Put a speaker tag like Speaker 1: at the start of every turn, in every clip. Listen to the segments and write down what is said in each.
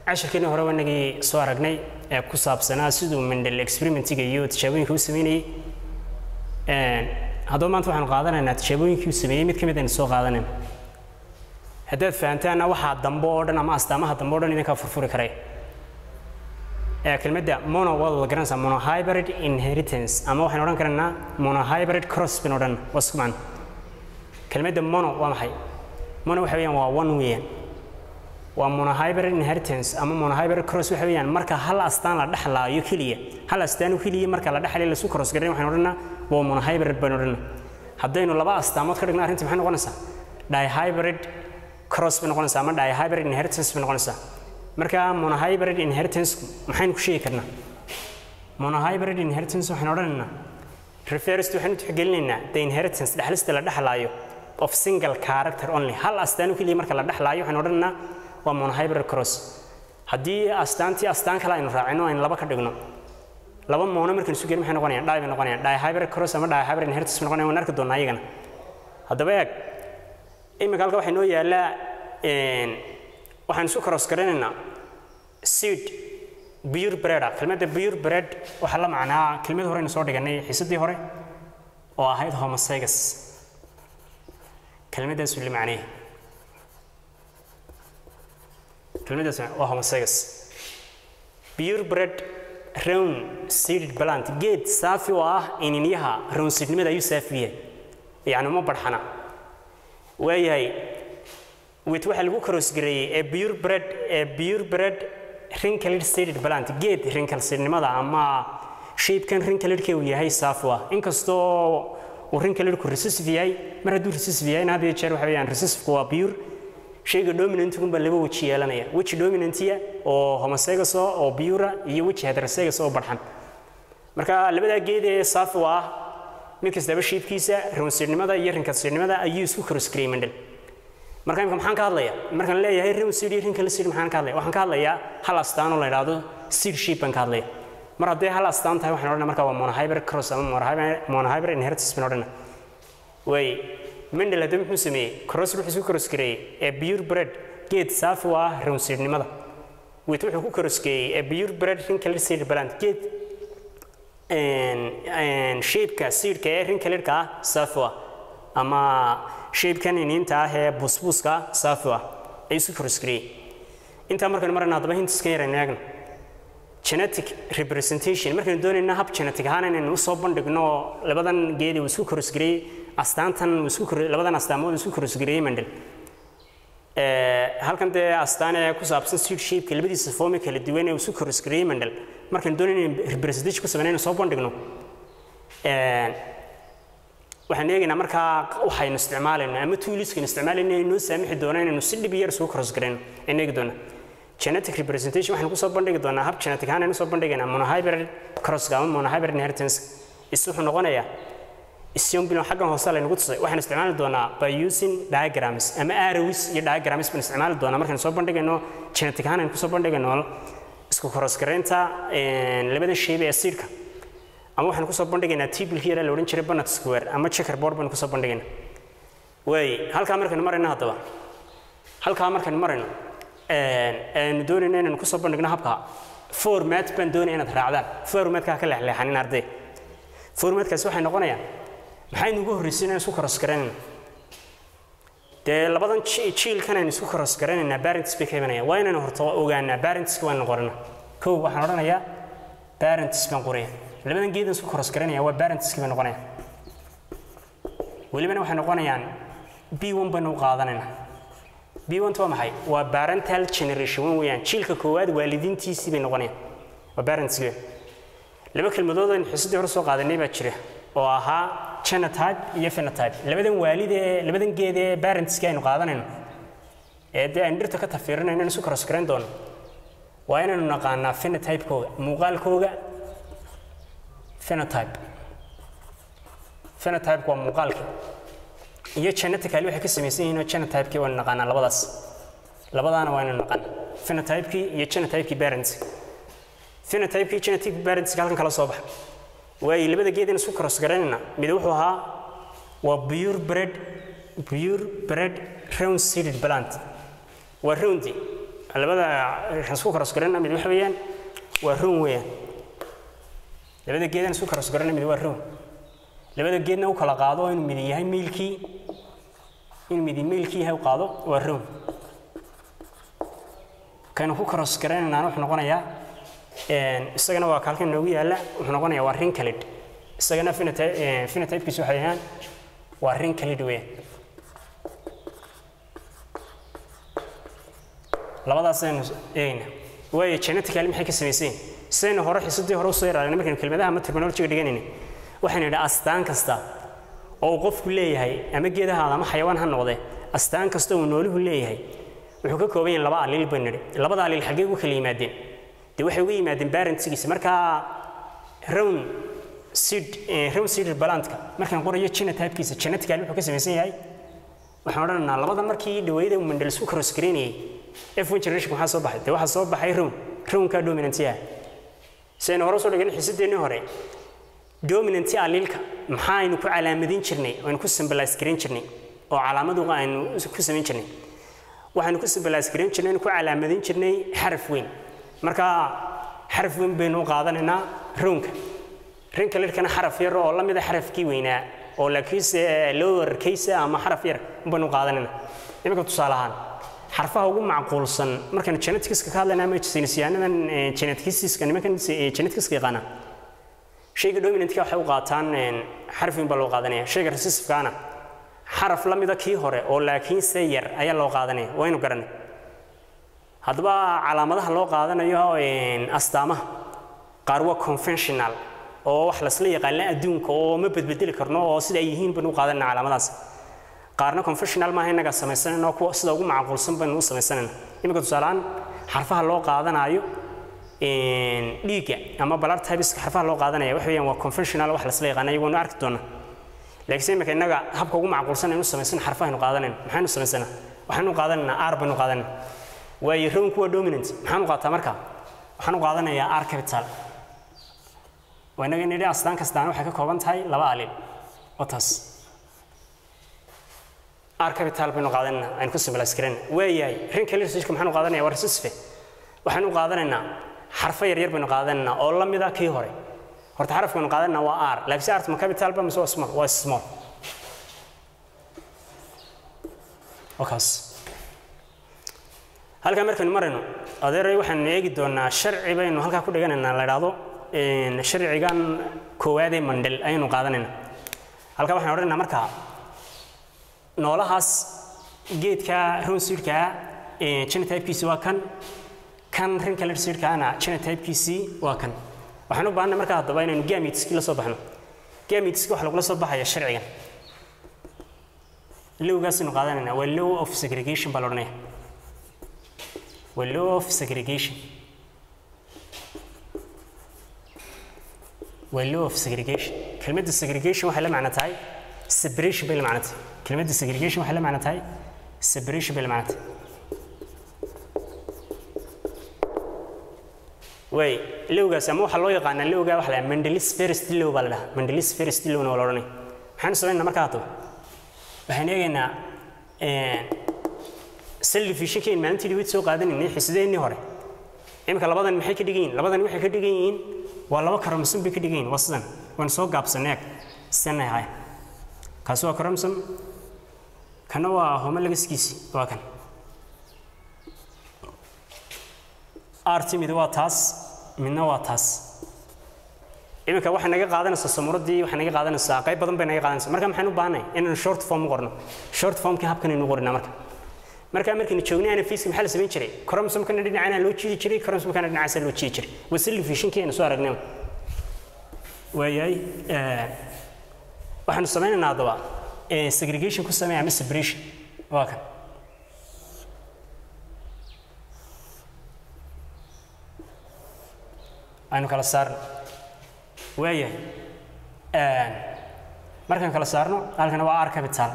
Speaker 1: cashirkeennii hore wanagii soo aragnay ee ku saabsanaa siduu mendel experimentiga iyo tijaabooyinka u sameynayey haddaba maanta waxaanu qaadanaynaa tijaabooyinkii uu sameeyey mid ka mid aynu soo qaadanayna haddaad fahantaanna waxaa dambe oo dhan ama astaamaha dambe o dhan idinkaa furfuri karay kelmadda mono waad wada garanaysaa monohybrid inheritance ama waxaynu odhan karaynaa monohybrid cross baynu odhan waa isku macno kelmadda mono waa maxay mono waxa weeyaan waa one weeyaan waa monohybrid inheritance ama monohybrid cross waxa weeyaan marka hal astaan la dhexlaayo keliya hal astaan keliya marka la dhexlayo lasu cross garin waxaynu odhanaa waa monohybrid baynu odhanaa haddaynu laba astaamood ka dhigno arrinta maxay noqonaysaa dihybrid cross bay noqonaysaa ama dihybrid inheritance bay noqonaysaa marka monohybrid inheritance maxaynu ku sheegi karnaa monohybrid inheritance waxaynu odhanaynaa refers waxaynu tixgelinaynaa the inheritance dhexlista la dhexlaayo of single character only hal astaan keliya marka la dhexlaayo waxaynu odhanaynaa waa monohybrid cross haddii astaantii astaan kale aynu raacino aynu laba ka dhigno laba mono markaynu isu gelin maxay noqonayaan dhi bay noqonayaan dihybrid cross ama dihybrid inheritance bay noqonayaan waan arki doonaa iyagana haddaba eeg imika halka waxaa noo yaallaa waxaan isu cross garanaynaa seed pure bread ah kelmadda pure bread waxaa la macnaa kelmad horeynu soo dhiganay xiisadii hore oo ahayd homozygous kelmadaasu la macneeyay kelmadaas waa homozygous pure bread round seeded plant geed saafi oo ah ininyaha round seednimada ayuu saafi yahay yacni uma barxana waayahay wit waxaa lagu karoosgareeyey ee pure bread ee pure bread wrinkled seeded plant geed wrinkleseednimada ama shapekan wrinkledka uu yahay saafu ah inkastoo uu wrinkledku recessive yahay mar hadduu recessive yahay had iyo jeer waxa weeyaan recessivku waa pure shayga dominantigun baa laba weji yeelanaya weji dominantiya oo homozygous oo pura iyo weji heterozygous oo barxan marka labadaa geed ee saafi ah mid kastaba shapekiisa rownseednimada iyo wrinkleseednimada ayuu isku karoosgareeyey mandel marka imika maxaan ka hadlayaa markaan leeyahay round seed iyo wrinkle seed maxaan ka hadlaya waxaan ka hadlayaa hal astaan oo la yidhaahdo seed shape baan ka hadlaya mar hadday hal astaan tahay waxaan odhanaa marka waa monohybrid cross ama monohybrid inheritance baan odhanaa way mendel haddaba muxuu sameeyey cross wuxuu isku cross gareeyey ee pure bread geed saafi u ah round seednimada wit wuxuu ku cross geeyey ee pure bread wrinkle seed plant geed shapeka seedka ee wrinkledka ah saafi u ah ama shapekan iniinta ah ee busbuuska ah saafi ah ayuu isku crossgareeyey intaa markaynu marayna haddaba hintiskan yaraynu eegno genetic representation markaynu doonayna hab genetic ahaan inaynu usoo bandhigno labadan geedi uu isku crossgareeyey astaantan uu isku labadan astaamood uu isku crossgareeyey mandel halkan dee astaan ee ku saabsan seed shapeka labadiisa formi kala duwan ee uu isku crossgareeyey mandel markaynu doonayna inaynu representation ku sameynayno soo bandhigno waxaan eegaynaa markaa waxaynu isticmaalayno ama tuuliskaynu isticmaalayno inay noo saamixi doona inaynu si dhib yar isugu cross garayno aynu eegi doonaa genetic representation waxaynu kusoo bandhigi doonaa hab genetic ahaan aynu soo bandhigaynaa monohybrid crosska ama monohybrid inheritance is wuxuu noqonayaa isyombilon xaggan hoose laynagu tusay waxaynu isticmaali doonaa by using diagrams ama arrows iyo diagrams baynu isticmaali doonaa markaynu soo bandhigayno genetic ahaan aynu kusoo bandhigayno isku cross garaynta labada shayba ee siidhka ama waxaan kusoo bandhigaynaa tibilkii yaraa la odhan jiray banat square ama checkerboard baynu kusoo bandhigaynaa waay halkaa markaynu marayno haddaba halkaa markaynu marayno aynu doonayno inaynu kusoo bandhigno habka format baan doonaya inaad raacdaan formatkaa ka leexleexanin arday formatkaasi waxay noqonayaan maxaynu ugu horreysay inaan isku cross garaynayna dee labadan jiilkan aynu isku cross garaynaynaa parents bay ka imanaya waa inaynu horta ogaanaa parentska waanu qorana kow waxaan odhanayaa parents baan qoraya labadan geedan isku cross garanaya waa parentski bay noqonayaan welibana waxay noqonayaan b one baynu u qaadanaynaa b one waa maxay waa parental generation one weeyaan jiilka koowaad waalidiintiisii bay noqonayaan waa parentski laba kelmadood aynu xiisadii hore soo qaadanay baa jira oo ahaa genotype iyo phenotype labadan waalid ee labadan geed ee parentski aynu qaadanayno ee dee aynu dhirta ka tafiirinayno inaynu isu cross garayn doono waa inaynu naqaanaa phenotype-kooga muuqaalkooga phenotype phenotype waa muuqaalka iyo genetically waxay ka samaysan yihiin oo genotype-kii waynu naqaanaa labadaas labadaana waynu naqaanaa phenotype-kii iyo genotype-kii parents phenotype-kii genetic parents halkan kala soo baxa waayo labada geed in isku cross garanayna mid wuxuu ahaa waa pure bread pure bread round seeded plant waa roundi labada isku karas garana mid waxa weeyaan waa roon weeyaan labada geedan isku karas garana mid waa roon labada geedna u kala qaado inuu mid yahay miilkii inuu mid miilkii yahay u qaado waa roon kaynu ku karas garanaynaana wuxuu noqonayaa isagana waa kaalkan noogu yaalla wuxuu noqonayaa waa rinkalid isagana phenotypekiisu waxay ahaan waa rinkalid weeyaan labadaas aynu eegayna waayo genetically maxay ka samayseen sidaynu hore xisadii hore usoo yaraarnay markaynu kelmadaha ama terminologiga dhiganayna waxaynu idhaa astaan kasta oo uu qofku leeyahay ama geedahaada ama xayawaan ha noqdee astaan kasta uu nooluhu leeyahay wuxuu ka kooban yahay laba aliil baynu nidhi labada aliil xaggee ugu kala yimaadeen dee waxay uga yimaadeen barentskiisa markaa rown seed rown seed balantka markaan qorayo genotypekiisa genetically wuxuu ka samaysan yahay waxaan odhanaynaa labada markii dhawayda uu mandel isku cross gareynayay f1 generation waxaa soo baxay dee waxaa soo baxay rown rownka dominantiyaha sidaynu hore usoo dhigan xisadeennii hore dominanti aliilka maxaaynu ku calaamadin jirnay aynu ku symbolize gareyn jirnay oo calaamadu aynu ku samayn jirnay waxaynu ku symbolize gareyn jirnay aynu ku calaamadin jirnay xaraf weyn marka xaraf weyn baynu u qaadanaynaa rownka rinka lirkana xaraf yar oo la mid a xarafkii weynaa oo laakiinse lower case ama xaraf yar baynu u qaadanaynaa iminka tusaale ahaan xarfaha ugu macquulsan markaynu geneticska ka hadlayna ama saynisyaanadan geneticiska nimankan geneticska yaqaana shayga dominantka waxay u qaataan xaraf weyn baa loo qaadanaya shayga recessivekaana xaraf la mida kii hore oo laakiinse yar ayaa loo qaadanaya waynu garanay haddaba calaamadaha loo qaadanayo astaamaha qaar waa conventional oo wax lasla yaqaana adduunka oo ma bedbedeli karno oo sida ay yihiin baynu u qaadanayna calaamadaas qaarna confessional maaha innagaa samaysanayna kuwa sida ugu macquulsan baynu u samaysanayna iminka tusaalehaan xarfaha loo qaadanayo dhiigga ama blood typeska xarfaha loo qaadanaya waxa weeyaan waa conventional wax lasla yaqaana iyagoonu arki doona laakiinse iminka innaga habka ugu macquulsan aynu samaysan xarfahaynu qaadanayna maxaynu samaysanaa waxaynu qaadanaynaa r baynu qaadanayna waayo rownku waa dominant maxaan u qaataa marka waxaan u qaadanayaa r capital waa innaga nidhi astaan kastaana waxay ka kooban tahay laba aliil oo taas r capital baynu qaadanayna aynu ku symbolize garayna waayahay rinka lirsajka maxaanu qaadanaya waa recessive waxaynu qaadanaynaa xarfo yaryar baynu qaadanaynaa oo la mid ah kii hore horta xarafka baynu qaadanayna waa r laakiinse art ma capital ba mise waa small waa small wakaas halkaa markaynu marayno adeeray waxaanu eegi doonaa sharci baynu halkaa ku dhiganaynaa la idhaahdo sharcigan koowaad ee mandel ayaynu qaadanaynaa halkaa waxaan odhanaynaa markaa noolahaas geedka ronsiidkaa genotypekiisi waa kan kan rinkalersiidkaana genotypekiisii waa kan waxaan u baahanay markaa haddaba inaynu gamitski la soo baxno gamitski waxa lagula soo baxaya sharcigan lowgaasaynu qaadanayna waa law of segregation baa la odhanaya waa law of segregation waa law of segregation kelmadda segregation waxay la macno tahay separation bay la macno tahay kelmadda segregation waxay la macno tahay separation bay la macno tahay way lowgaas ama waxaa loo yaqaanaa lowga waxa la mendelis first low baa la dhahaa mendelis first lowna waa la odhanaya maxaanu samaynaa markaa haddaba waxaan eegaynaa cell divisionkayn maalintii dhawid soo qaadanaynay xisadeennii hore iminka labadan maxay ka dhigan yihin labadan waxay ka dhigan yihiin waa laba karamsan bay ka dhigan yihin waa sidan waan soo gaabsanay eg sidan ay ahayn kaasi waa karamsan kana waa homolagaskiisi waa kan arti mid waa taas midna waa taas iminka waxay naga qaadanaysaa samuuraddii waxay naga qaadanaysaa qayb badan bay naga qaadanaysaa marka maxaynu u baahanay inaynu short form u qorno short formkii habkan aynu qorinaa marka markaa markaynu joognay anafiiska maxaa la samayn jiray cromosomkana dhinacana loo jiidi jiray cromosomkana dhinacaasa loo jiidi jiray waa cell divisionkii aynu soo aragnay waayahay waxaanu samaynaynaa haddaba segregation ku sameeya ama separation waa kan aynu kala saarno waayahay markaan kala saarno halkana waa r capital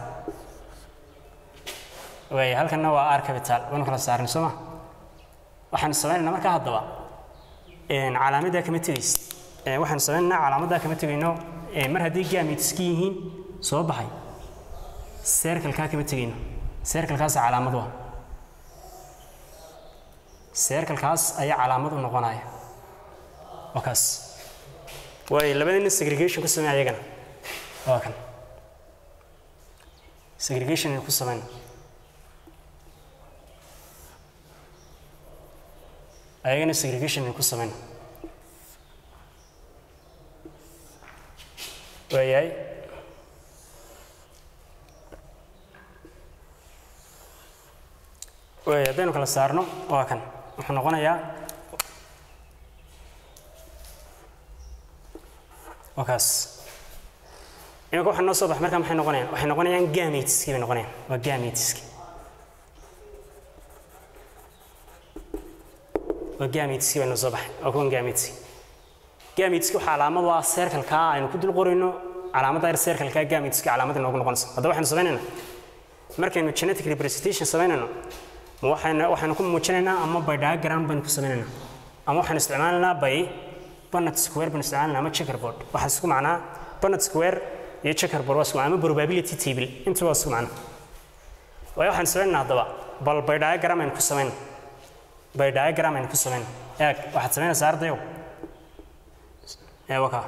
Speaker 1: waaya halkana waa r capital waynu kala saarnay soo ma waxaanu samaynaynaa markaa haddaba calaamaddaa kama tegaysa waxaanu samaynaynaa calaamaddaa kama tegayno mar haddii gamitski yihiin soo baxay serkalkaa kama tegayno serkalkaas calaamad waa seerkalkaas ayaa calaamad u noqonaya waa kaas waayo labadina segregation ku samey ayagana waa kan segregation aynu ku samayna ayagana segregation aynu ku samayna waayahay waaya haddaynu kala saarno waa kan wuxuu noqonayaa waa kaas iminka waxa noo soo bax markaa maxay noqonayaan waxay noqonayaan gameteskii bay noqonayaan waa gameteski waa gameteski bay noo soo baxay waa kuwan gameteski gameteski waxaa calaamad u ah circlekaa aynu ku dul qorayno calaamadda yar circlekaa gameteski calaamad inoogu noqonaysa haddaba waxaynu samaynaynaa markaynu genetic representation samaynayno ma waxaynu waxaynu ku muujinaynaa ama by diagram baynu ku samaynaynaa ama waxaynu isticmaalaynaa by Punnett square baynu isticmaalanaa ama checkerboard waxaa isku macnaa Punnett square iyo checkerboard waa isku macnaa ama probability table inta waa isku macnaa waayo waxaan samaynaa haddaba bal by diagram aynu ku samaynaa by diagram aynu ku samaynaa eeg waxaad samaynaysaa ardayow ee wakaa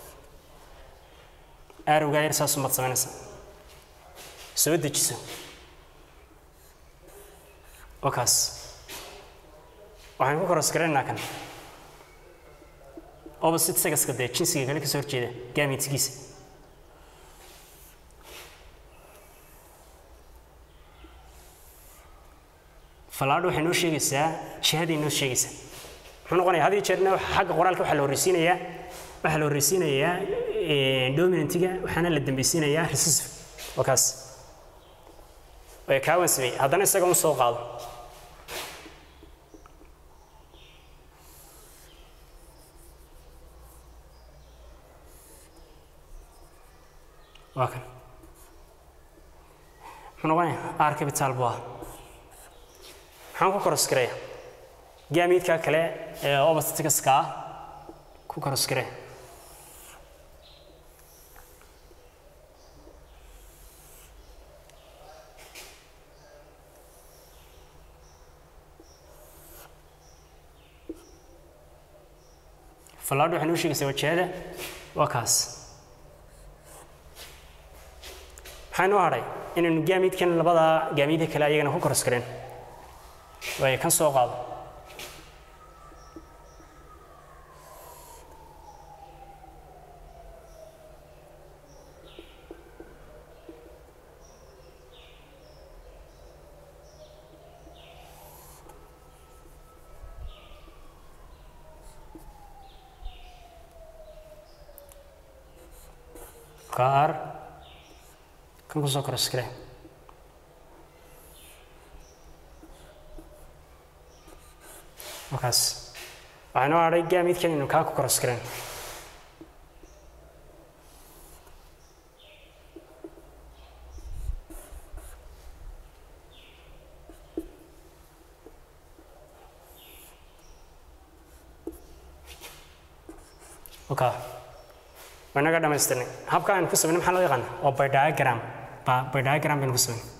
Speaker 1: arowgaa yar saas umaad samaynaysaa soo dejiso wakaas waxaan ku koros garanaynaa kan opposite sagaska dee jinsiga kale kasoo horjeeda gamitskiisa fallaadho waxay noo sheegaysaa jihaday noo sheegaysaa muxuu noqonayaa had iyo jeerna xagga qoraalka waxaa la horreysiinayaa waxaa la horreysiinayaa dominantiga waxaana la dambeysiinayaa recessive waa kaas way kaawan sameeyey haddana isaga un soo qaado waa kan muxuu noqonayaa r capital buu ah maxaan ku koros gareeya gaamiidka kale ee obastikaska ah ku koros garee fallaadho waxay noo sheegaysaa wajahada waa kaas maxaa noo hadhay inaynu gaamiidkan labada gaamiidka kale ayagana ku koros gareen waayo kan soo qaado kaar kan kusoo koros gare markaas waxaa noo hadhay gaamiidkan inuu kaa ku koros gareen okay waa inaga dhamaystirnay habka aynu ku samaynay maxaa loo yaqaana waa by diagram ba- by diagram baynu ku samaynay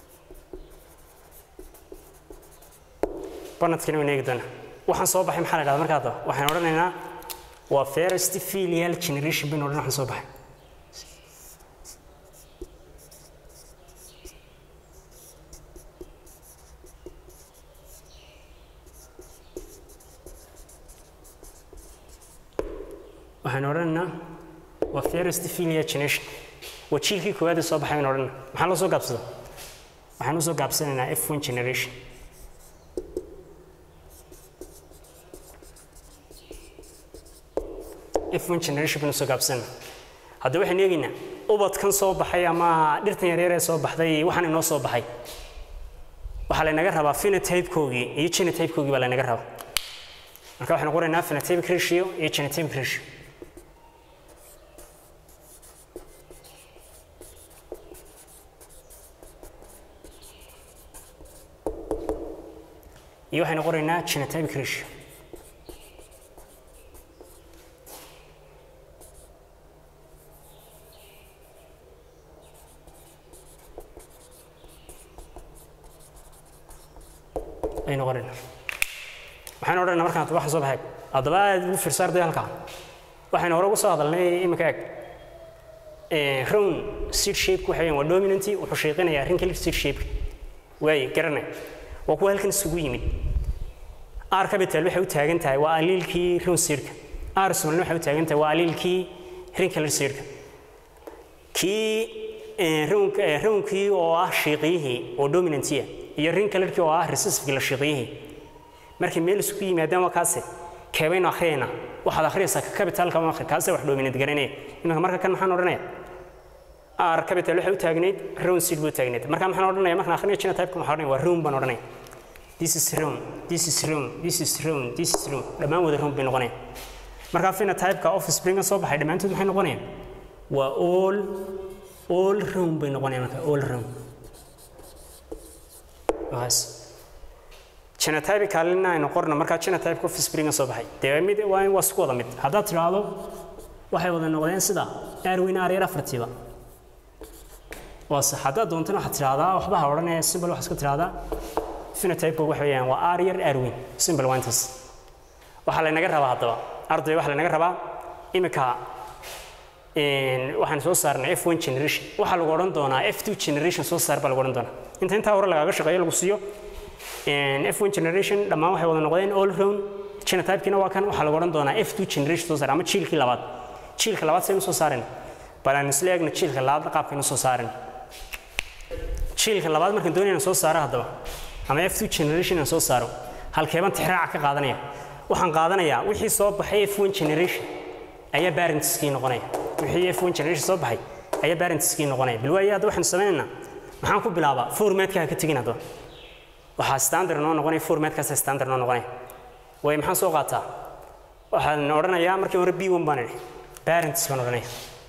Speaker 1: banadkina waynu eegi doonaa waxaan soo baxay maxaa la dhahdaa markaa haddaba waxaan odhanaynaa waa first filial generation baynu odhan waxaan soo baxay waxaan odhanaynaa waa first filial generation waa jiilkii koowaad ee soo baxay baynu odhanaa maxaa loo soo gaabsada waxaan usoo gaabsanaynaa f1 generation f1 generation baynu soo gaabsanayna haddaba waxaan eegaynaa ubadkan soo baxay ama dhirtan yaryar ee soo baxday waxaan inoo soo baxay waxaa laynaga rabaa phenotype-koogii iyo genotype-koogii baa laynaga rabaa marka waxaynu qoraynaa phenotypic ratio iyo genotypic ratio iyo waxaynu qoraynaa genotypic ratio aynu qoraynaa waxaan odhanaa markaan waxa soo baxay haddaba aad ugu fiirsa arday halkaa waxaynu hore ugu soo hadalnay iminka eeg round seed shape waxa weeyaan waa dominanty wuxuu shaqeynayaa wrinkle seed shape waaye garanay waa kuwa halkan isugu yimid r capital waxay u taagan tahay waa aliilkii round seedka r small waxay u taagan tahay waa aliilkii wrinkle seedka kii rownkii oo ah shiiqiyihii oo dominantiya iyo wrinklerkii oo ah recessivekii la shiiqiyihii markay meel isugu yimaadaan waa kaase keebaynu akhriyayna waxaad akhriyaysaa ka capitalka ma akhri kaase wax dominant garanaya iminka marka kan maxaan odhanaya r capital waxay u taagnayd round seed buu taagnayd marka maxaan odhanaya markaan akhriyo genotype waxaan odhanaya waa round baan odhanaya this is round this is round this is round this is round dhammaan wada round bay noqonayaan marka phenotype-ka offspringa soo baxay dhammaantood maxay noqonayaan waa all all round bay noqonayaan marka all round waas genotypicalina aynu qorno markaa genotype offspringa soo baxay dee mid waa waa isku wada mid haddaad tidhaahdo waxay wada noqdeen sida aarweyn aaryar afartiiba waa sax haddaad doontana waxaad tidhaahdaa waxba ha odhanaya simbal waxaad iska tidhaahdaa phenotype waxa weeyaan waa aaryar aarweyn simbal waa intaas waxaa laynaga rabaa haddaba arday waxaa laynaga rabaa imika waxaan soo saarnay f1 generation waxaa lagu odhan doonaa f2 generation soo saar baa lagu odhan doonaa inta intaa hore lagaaga shaqeeyo lagu siiyo f1 generation dhammaan waxay wada noqdeen all round genotype-kiina waa kan waxaa lagu odhan doonaa f2 generation soo saar ama jiilkii labaad jiilka labaad saynu soo saareen bal aan isla eegna jiilka labaad qaabkaynu soo saaren jiilka labaad markaan doonayna soo saaro haddaba ama f2 generation aan soo saaro halkeeban tixraaca ka qaadanaya waxaan qaadanayaa wixii soo baxay f1 generation ayaa parentskii noqonaya wixii f1 generation soo baxay ayaa parentskii noqonaya bal waaye hadda waxaan sameynaynaa maxaan ku bilaabaa formatka ha ka tegin haddaba waxaa standard noo noqonaya formatkaas standard noo noqonaya way maxaan soo qaataa waxaan odhanayaa markii hore b1 baan idhi parents baan odhanaya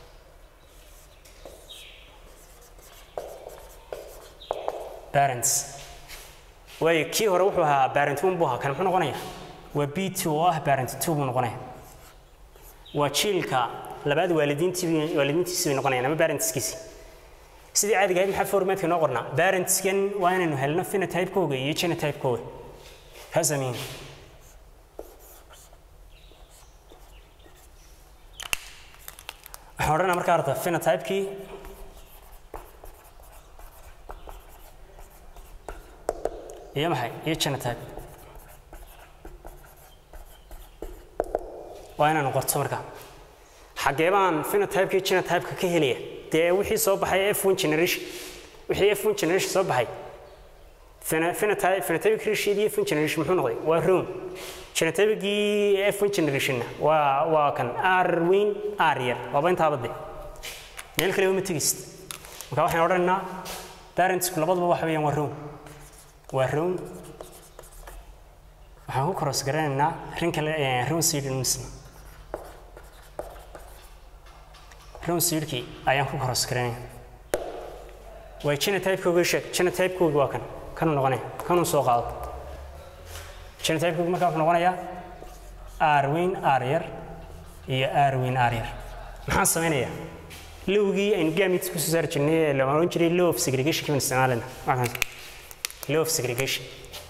Speaker 1: parents waayo kii hore wuxuu ahaa parent one buu ahaa kan muxuu noqonaya waa b two oo ah parent two buu noqonaya waa jiilka labaad waalidiintii waalidiintiisi bay noqonayaan ama parentskiisi sidii caadiga ahayd maxaa formatka noo qornaa parentskan waa inaynu helno phenotype-kooga iyo genotype-kooga kaasaa muhiim waxaan odhanaa markaa arta phenotype-kii iyo maxay iyo genotype waa inaanu qorto markaa xaggee baan phenotype-ka iyo genotype-ka ka helaya dee wixii soo baxay f1 generation wixii f1 generation soo baxay phenotype phenotypic ratio iyo f1 generation muxuu noqday waa room genotypicii f1 generationna waa waa kan r weyn r yar waaba intaaba de meel kale uma tegist marka waxaan odhanaynaa parentsku labaduba waxa weeyaan waa room waa room waxaan ku cross garanaynaa rin kale room seednsna room seedkii ayaan ku cross garanaya way genotype-kooga sheeg genotype-kooga waa kan kanuu noqonaya kanuu soo qaado genotype-kooga markaa wuxuu noqonayaa r weyn r yar iyo r weyn r yar maxaan samaynayaa lowgii aynu gamit ku soo saari jirnay ee la oran jiray law of segregation kiban isticmaalana waxaan law of segregation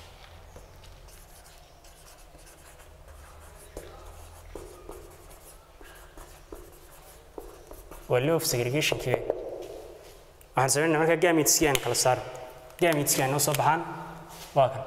Speaker 1: waa law of segregationkii waxaan samaynaa markaa gamitskii aan kala saaro gamitskii ay noo soo baxaan waa kan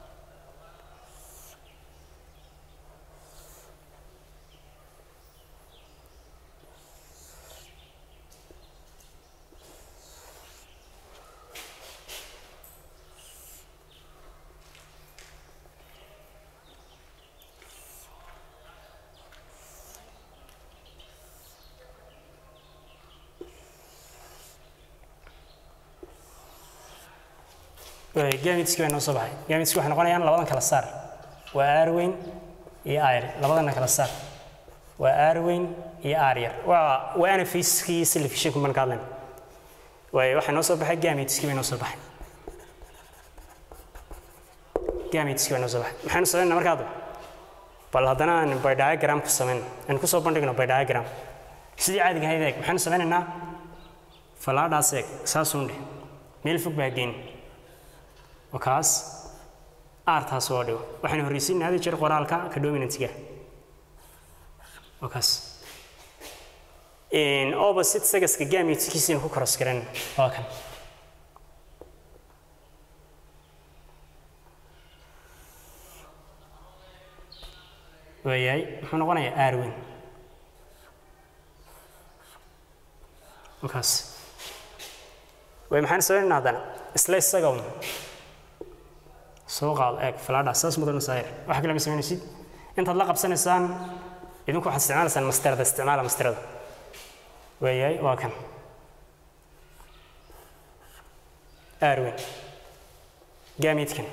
Speaker 1: gamitski baa noo soo baxay gamitski waxay noqonayaan labadan kala saar waa aarweyn iyo aar labadana kala saar waa aarweyn iyo aar yar waa waa anafiskii selfishanku baan ka hadlayna waayo waxaa noo soo baxay gamitski bay noo soo baxay gamitski baa noo soo baxay maxaynu samaynaa marka hadda bal haddana aan by diagram ku samayno aan kusoo bandhigno by diagram sidii caadiga ahayd eeg maxaynu samaynaynaa falaadhaas eeg saasuun dheh meel fog baa geyn وكاس artaas oo dhigo waxaynu horreysiinaa hada jeer qoraalka ka dominantga wakaas opposite sagaska gametkiisina ku cross garan waa kan waayahay muxuu noqonayaa arwin wakaas way maxaan sameynaa haddana isla isaga un soo qaado eeg falaadha saas mudan saayir waxa kale ma samaynaysid intaad la qabsanaysaan idinku waxaad isticmaalaysaan mastarada isticmaala mastarada waayahay waa kan arwin gaamiidkan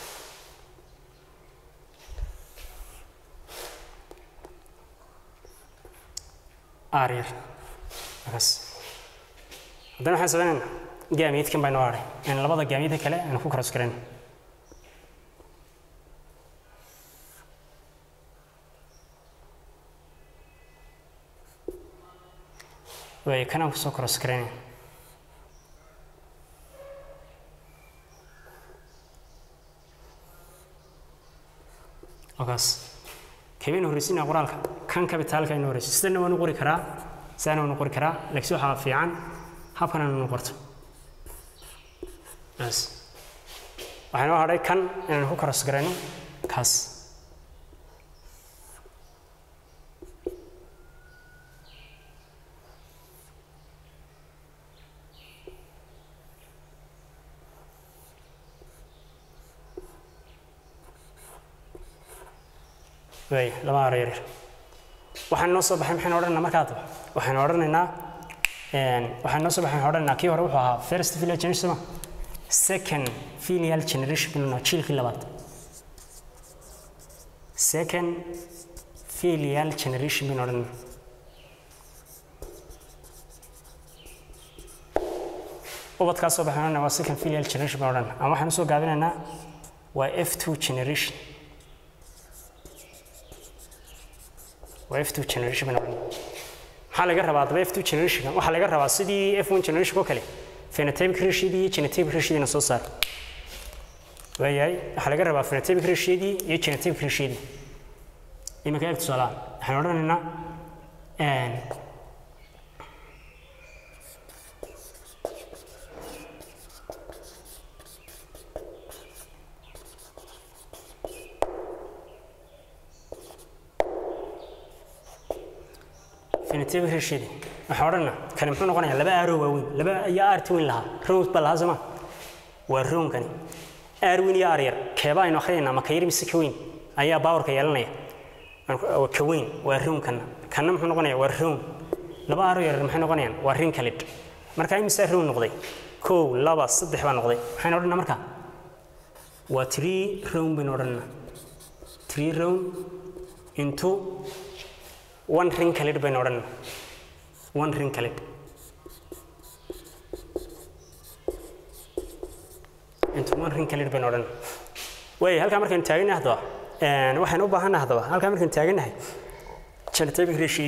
Speaker 1: aryar markaas haddana waxaan samaynaynaa gaamiidkan baa inoo hadhay in labada gaamiidka kale aan ku cross garan waay kan aan kusoo cross garayn okaas kabaynu horreysinaa qoraalka kan kabitaalka aynu horreysi sidana waanu qori karaa sidana waanu qori karaa laakiin waxaa fiican habkan aanu qorto bas waxaa inoo hadhay kan inaan ku cross garayno kaas way laba aro yaryar waxaan noo soo baxay maxaynu odhanaynaa markaa daba waxaynu odhanaynaa waxaan noo soo baxay waxaan odhanaynaa kii hore wuxuu ahaa first filial generation soma second filial generation binu jiilkii labaad second filial generation binu odhanaynaa ubadkaa soo baxay odhanaynaa waa second filial generation binu odhanaynaa ama waxaan usoo gaabinaynaa waa f two generation waa f2 generation baan odhan maxaa laga rabaa haddaba f2 generation waxaa laga rabaa sidii f1 generation oo kale phenotypic ratio-dii iyo genotypic ratio-diina soo saar waayahay waxaa laga rabaa phenotypic ratio-dii iyo genotypic ratio-dii iminka eeg tusaalaha waxaan odhanaynaa phenotypic ratio-dii waxaan odhanaa kani muxuu noqonayaa laba aaroo waaweyn laba iyo aarti weyn lahaa rows baa lahaa sooma waa roonkani aar weyn iyo aar yar keebaa aynu akhrinaynaa ma ka yar mise ka weyn ayaa baawarka yeelanaya ka weyn waa roonkana kana muxuu noqonayaa waa roon laba aaroo yar maxay noqonayaan waa rin kalid marka imisaa roon noqday kow laba saddex baa noqday maxaynu odhanaa marka waa tree roon baynu odhanaa tree roon into one ring kalid baynu odhanaa one ring kalid into one ring kalid baynu odhanaa way halkaa markaynu taaganahay haddaba waxaynu u baahannahay haddaba halkaa markaynu taaganahay genotypic ratio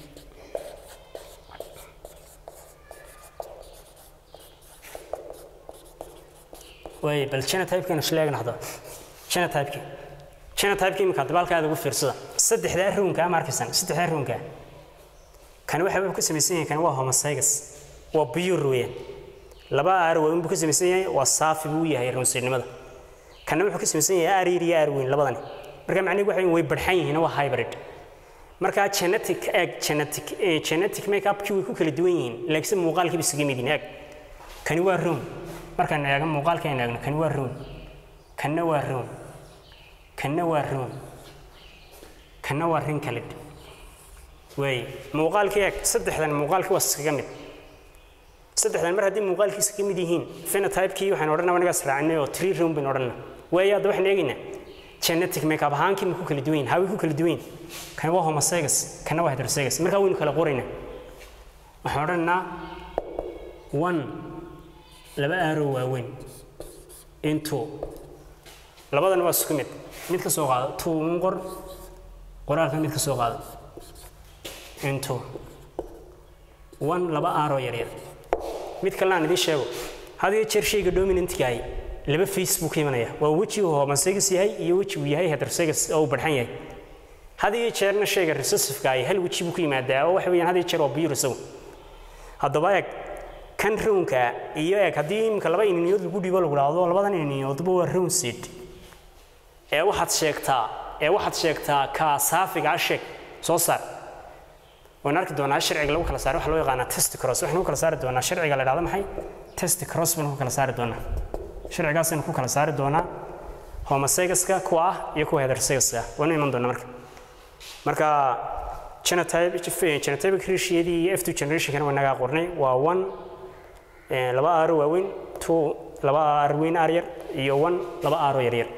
Speaker 1: way bal genotype-kaynu isla eegna haddaba genotype-ki genotype-ki imika haddaba halkaa aad ugu fiirsada saddexdaa roonkaa ma arkaysan saddexdaa roonkaa kani waxa ku samaysan yahay kani waa homozygous waa pure weeyaan laba aar waa inbuu ka samaysan yahay waa saafi buu yahay roonsidnimada kana wuxuu ka samaysan yahay aar yar iyo aar weyn labadani marka macnihi waxa way barxan yihiin waa hybrid marka genetic egg genetic genetic makeup-kii way ku kala duwan yihiin laakiin muuqaalkii bay isaga mid yihiin egg kani waa roon markaan eegno muuqaalka aan eegno kani waa roon kanna waa roon kanna waa roon kanna waa rin kalid waay muuqaalkii eeg saddexdan muuqaalkii waa iskaga mid saddexdan mar haddii muuqaalkiisa ka mid yihiin phenotype-kii waxaan odhanaa anigaas raacinay oo tree room baynu odhanaa waayo hadda waxaan eegaynaa genetic makeup ahaankii ma ku kala duwan yihin haway ku kala duwan yihin kan waa homozygous kana waa heterozygous markaa waynu kala qoraynaa waxaan odhanaynaa one laba aaroo waaweyn into labadan waa isku mid mid ka soo qaado two un qor qoraalka mid ka soo qaado into one laba aaroo yaryar mid kalena aan idiin sheego had iyo jeer shayga dominantgaay laba face buu ka imanaya waa weji uu homozygous yahay iyo weji uu yahay heterozygous oo uu barxan yahay had iyo jeerna shayga recessiveka ay hal weji buu ku yimaadaa oo waxa weeyaan had iyo jeer waa biyur isagu haddaba eeg kan rownka iyo eeg haddii iminka laba ininiyood lagu dhibo lagu dhahdo labadan ininiyoodba waa rown seed ee waxaad sheegtaa ee waxaad sheegtaa ka saafiga ah sheeg soo saar waan arki doonaa sharciga lagu kala saaro waxa loo yaqaanaa test cross waxaan ku kala saari doonaa sharciga la dhahdo maxay test cross baan ku kala saari doonaa sharcigaasaynu ku kala saari doonaa homozygoska kuwa ah iyo kuwa heterozygoska ah waanu iman doonaa marka marka genotype genotypic ratio-yadii iyo f2 generationkana waa nagaa qornay waa one laba aaro waaweyn two laba aar weyn aar yar iyo one laba aaro yar yar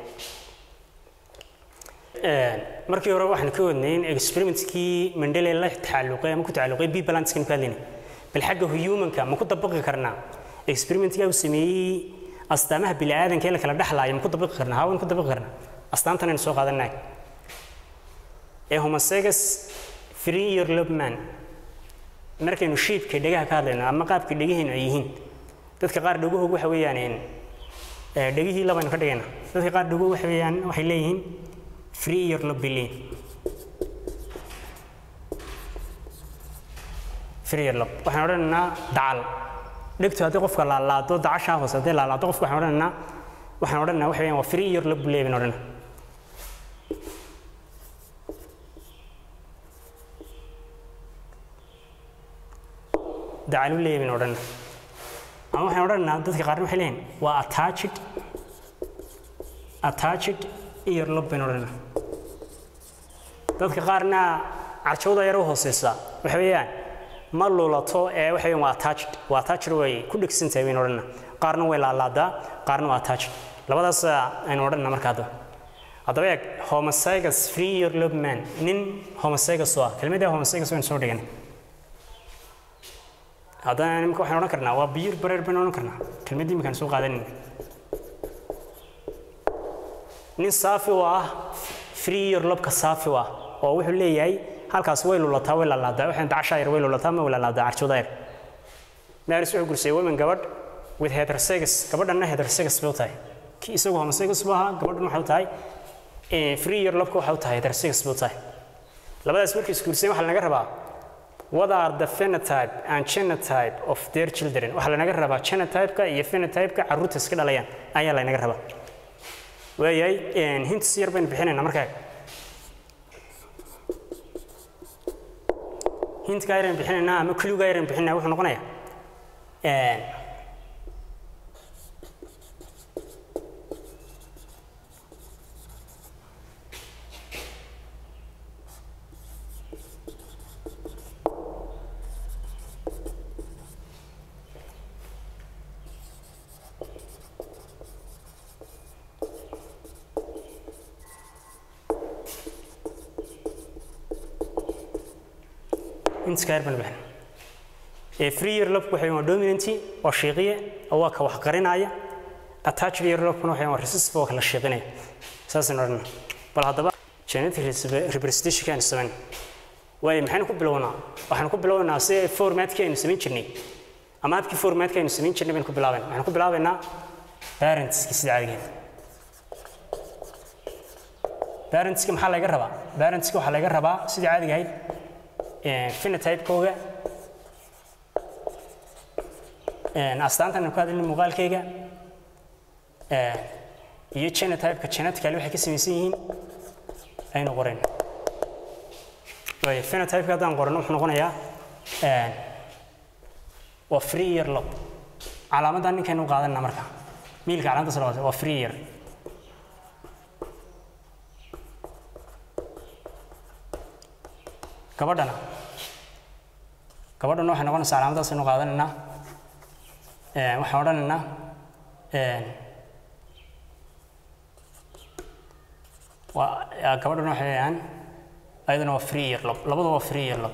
Speaker 1: markii hore waxaan ka wadnay in experimentkii mandele la tacalluqay ama ku tacalluqay b balanskani ku hadlaynay bal xagga humanka ma ku dabaqi karnaa experimentkaa uu sameeyey astaamaha bini'aadanka ee la kala dhexlaayo ma ku dabaqi karnaa haa waan ku dabaqi karnaa astaantan aynu soo qaadanay ee homozygous free year lobman markaynu shiibka dhegaha ka hadlayno ama qaabka dhegaheenu ay yihiin dadka qaar dhegahoogu waxa weeyaan dhegihii labaynu ka dhigayna dadka qaar dhegahoogu waxa weeyaan waxay leeyihiin free year lob bay leeyihin free year lob waxaan odhanaynaa dacal dhegtu haddii qofka laalaado dacashaa hoose haddii laalaado qofka waxaan odhanaynaa waxaan odhanaynaa waxa weeyaan waa free year lob buu leeyahay baan odhanaa dacalu leeyahay baan odhanaa ama waxaan odhanaynaa dadka qaarna waxay leeyihin waa attached attached ear lob baan odhanaa dadka qaarna carjawda yar u hooseysa waxa weeyaan ma lulato ee waxa weeyaan waa attached waa attached way ku dhegsan tahay baan odhanaa qaarna way laalaadaa qaarna waa attached labadaas aynu odhanaa marka hadda haddaba eeg homozygous free ear lob man nin homozygous oo ah kelmadda homozygous waynu soo dhiganay haddana imika waxaan odhan karnaa waa biyir bareer baynu odhan karnaa kelmaddii iminkaan soo qaadanayna nin saafi u ah free year lobka saafi u ah oo wuxuu leeyahay halkaas way lulataa way lalaadaa waxaan dacashaa yar way lulataa ma way lalaadaa carjooda yar maaris wuxuu gursay women gabadh with heterozygous gabadhanna heterozygous bay u tahay ki isagu homozygous buu ahaa gabadhan waxay u tahay free year lobka waxay u tahay heterozygous bay u tahay labadaas markay isguurseen waxaa lanaga rabaa what are the phenotype and genotype of their children waxaa lanaga rabaa genotype-ka iyo phenotype-ka carruurta iska dhalayaan ayaa lanaga rabaa waayahay hints yar baynu bixinaynaa markaa hintkaa yaraynu bixinaynaa ama klugaa yaraynu bixinayna wuxuu noqonayaa intiskaar baan bixin ee free year lobku waxay waa dominanty waa shiiqiye oo waa ka wax qarinaya attached year lobkuna waxay waa recessive oo kala shiiqinaya saasaan odhanaa bal haddaba genetic representation aynu samayn waayo maxaynu ku bilownaa waxaanu ku bilownaa si formatkii aynu samayn jirnay ama habkii formatkii aynu samayn jirnay baynu ku bilaabayna waxaanu ku bilaabaynaa parentski sida caadigeed parentski maxaa laga rabaa parentski waxaa laga rabaa sidii caadiga ahayd phenotype-kooga astaantan ku hadlayna muuqaalkayga iyo genotype-ka genetically waxay ka samaysan yihiin aynu qorayn waayo phenotype-ka haddaan qorano wuxuu noqonayaa waa free year lob calaamaddan ninkaynu u qaadanna marka miilka calaamaddaas labaad waa free year gabadhana gabadhana waxay noqonaysaa calaamadaas aynu qaadanaynaa waxaan odhanaynaa waa gabadhana waxay leeyaan ayadana waa free year lob labada waa free year lob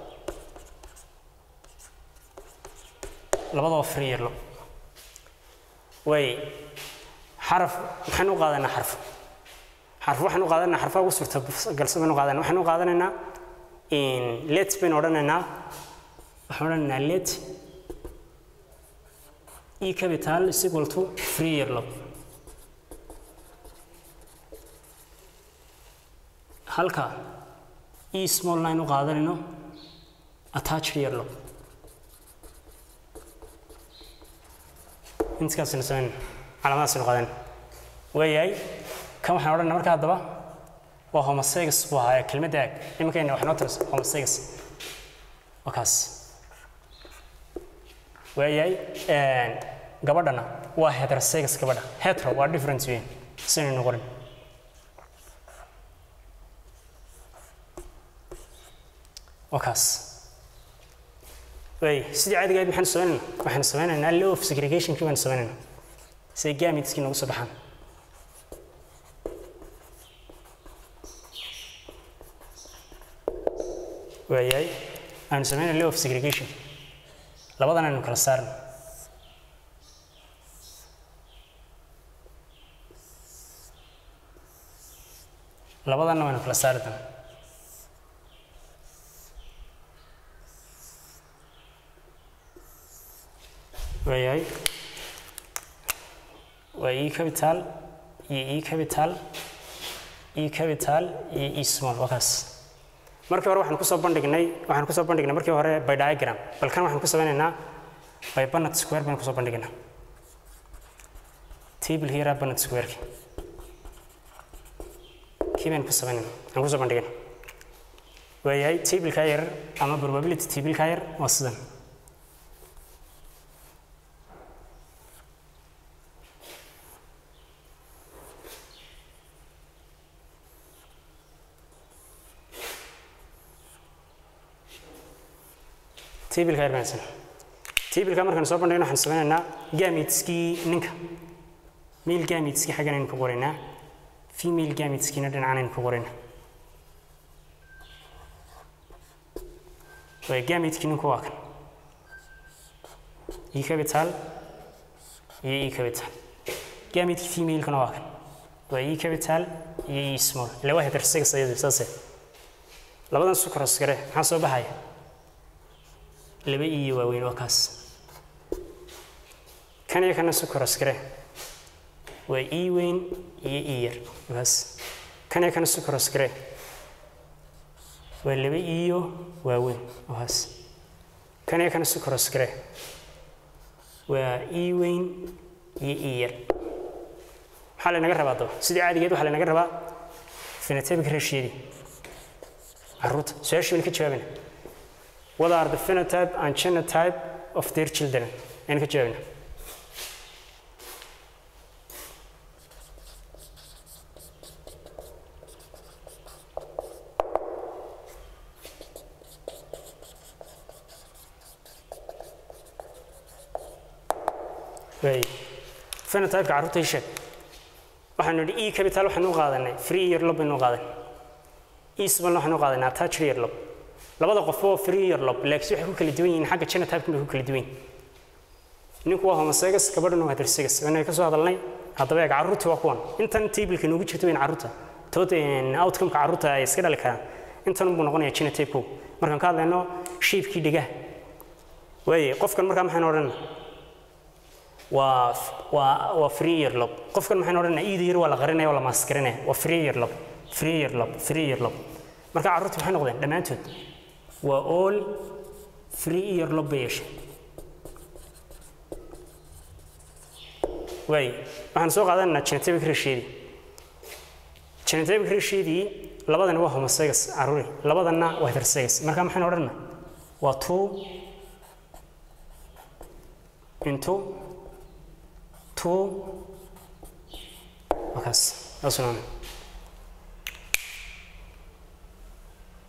Speaker 1: labada waa free year lob way xaraf maxaynu u qaadanaa xarf xarf waxaan u qaadanaa xarfaha ugu suurta galsan baynu qaadanaa waxaan u qaadanaynaa let baynu odhanaynaa waxaan odhanaynaa let e capital is equal to free year lob halka e small line u qaadanayno attached earlobe intaasina samayn calaamadaasina qaadan waayahay kan waxaan odhanna marka haddaba waa homosegas buu ahaa kelmadda ag iminkayna wax noo tiras homosegas waa kaas waayahay gabadhana waa heterosegas gabadha hetero waa different weyn sinaynu qorin waa kaas waay sidii caadiga ahayd maxaanu sameynaynaa waxaanu sameynaynaa law of segregationkii baanu sameynaynaa siday gamitskii noogu soo baxaan waayahay aanu sameynaa law of segregation labadan aynu kala saarno labadanna waynu kala saari doonaa waayahay waa e capital iyo e capital e capital iyo e small waa kaas markii hore waxaan kusoo bandhignay waxaan kusoo bandhignay markii hore by diagram bal kan waxaan ku sameynaynaa by bannet square baan kusoo bandhignaa table here bannet square kii baan ku sameynayna aan kusoo bandhignay waayahay tableka yar ama probability tableka yar waa sidan tableka yar baan tableka markaan soo bandhigno waxaan sameynaynaa gamitskii ninka male gamitskii xaggan aynu ku qoraynaa female gamitskiina dhinacan aynu ku qoraynaa waa gamitkii ninku waa kan e capital iyo e capital gamitkii femalekana waa kan waa e capital iyo e small ila waa heterosex ayadu saase labadan sucros gare maxaa soo baxaya laba iyo waaweyn waa kaas kan iyo kana sucros gare waa e weyn iyo e yar kaas kan iyo kana sucros gare waa laba iyo waaweyn kaas kan iyo kana sucros gare waa e weyn iyo e yar maxaa laynaga rabaa daba sidii caadigeed waxaa laynaga rabaa phenotypic ratioyadii caruurta su-aashii baynu ka jawaabina what are the phenotype and genotype of their children aynu ka jawaabina way phenotypeka carruurta ii sheeg waxaanu nidhi e capital waxaanu u qaadanay free year lob baynu u qaadanay e small waxaanu u qaadanay attached year lob labada qof oo free year lob laakiin waxay ku kala duwan yihiin xagga genotype bay ku kala duwan yihiin ninku waa homosegas gabadhuna waa heterosegas waana ka soo hadalnay haddaba eeg carruurtii waa kuwan intan tableka noogu jirta weyn carruurta tood outcome-ka carruurta ay iska dhali karaan intan buu noqonayaa genotype-ku markaan ka hadlayno shiibkii dhigaha waaye qofkan markaa maxaynu odhanaa waa waa waa free year lob qofkan maxaynu odhanaa iida yar waa la qarinaya waa la maaskarinaya waa free year lob free year lob free year lob marka carruurta maxay noqdeen dhammaantood waa all free year lob bay yeesheen waay waxaan soo qaadanaynaa genotypic ratioyadii genotypic ratioyadii labadani waa homosegas carruuri labadanna waa heterosegas marka maxaynu odhanaa waa two into two wakaas saasuna